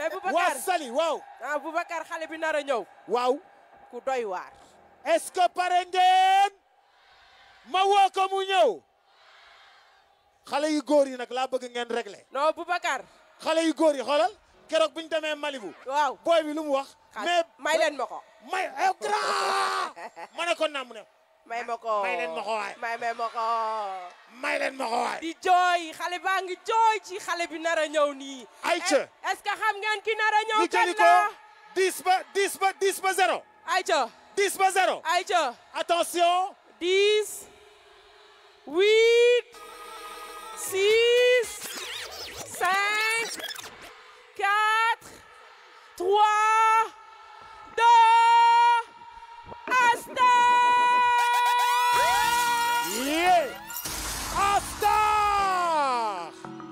mais waa Boubacar Sali waaw ah Boubacar xale bi nar a ñëw waaw ku doy waar est-ce que pare ngeen ma woo ko mu ñëw xale yu góor yi nag laa bëgg ngeen régler non Boubacar xale yu góor yi xoolal keroog bi ñu demee Malibu waaw booy bi lu mu wax mais may leen ma ko may eh, grand ma ne ko naam mu ne may ma ko may leen ma ko waay may may ma ko may leen ma ko waay di jooy xale baa ngi jooy ci xale bi nar a ñëw nii Aïcha. Eh, est-ce que xam ngeen ki nar a ñëw ñu kan jëli ko la 10 ba 10 ba 10 ba 0 Aïcha 10 ba 0 Aïcha attention 10 8 6 5 4 3 2 Asta Yeah! Astar!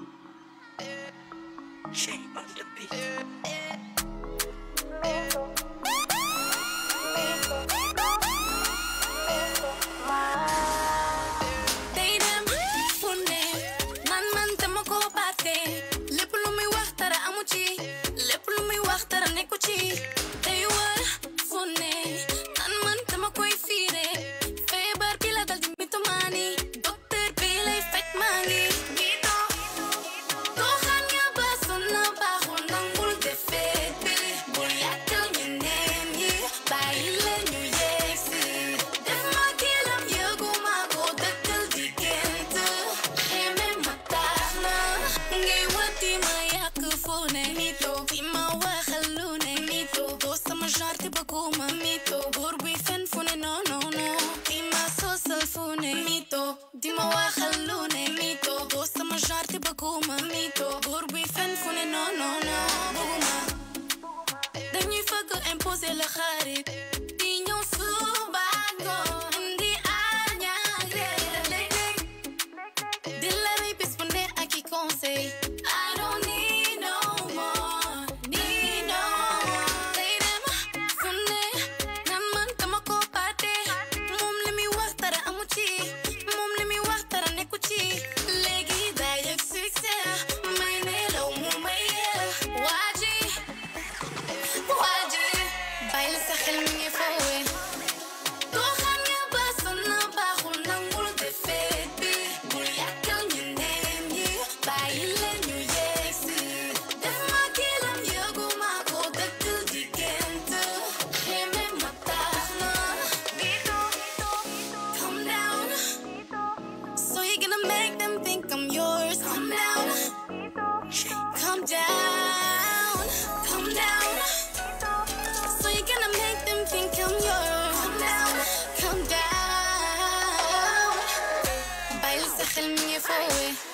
day dem fu ne man man dama ko baate lépp lu muy wax dara amu ci lépp lu muy wax dara nekku ci day wër fu ne man man dama koy fiire feebar bi la dal di mitomaani docteur bi lay faj maa ngi mito doo xam nga ba sonna baaxul nangul defee bi bul yàkkal ñeneen ñi bàyyi leen ñu yegsi def ma kilam yëguma ko dëkkal di gént xeme ma tax na ngay wati ma yàq fu ne mito di ma waxal lu ne mito doo sama genre te bëgguma mito buur bi fen fu ne non non non di ma sosal fu ne mito di ma waxal lu ne mito doo sama genre te bëgguma mito buur bi fen fu ne non non non bëgguma dañuy fëgg imposé la xarit di ñëw suba ngoon indi añaare léeg-léeg di la rey bis bu ne ak i conseil I don't need no more need no more day dem fu ne nan man dama ko baate moom li muy wax dara amu ci moom li muy wax dara nekku ci léegi day yëg succès may nelaw mu may yee waa ji waa ji bàyyi sa xel mi ngi foowe doo xam nga ba sonna baaxul nangul defee bi bul yàkkal ñeneen ñi bàyyi leen ñu yegsi def ma kilam yëguma ko dëkkal di gént xeme ma tax na calm down so you gonna make them think I'm yours calm down calm down calm down so you're gonna make them think I'm yours. Calm down, calm down. Baila sa xel mi ngi foowe.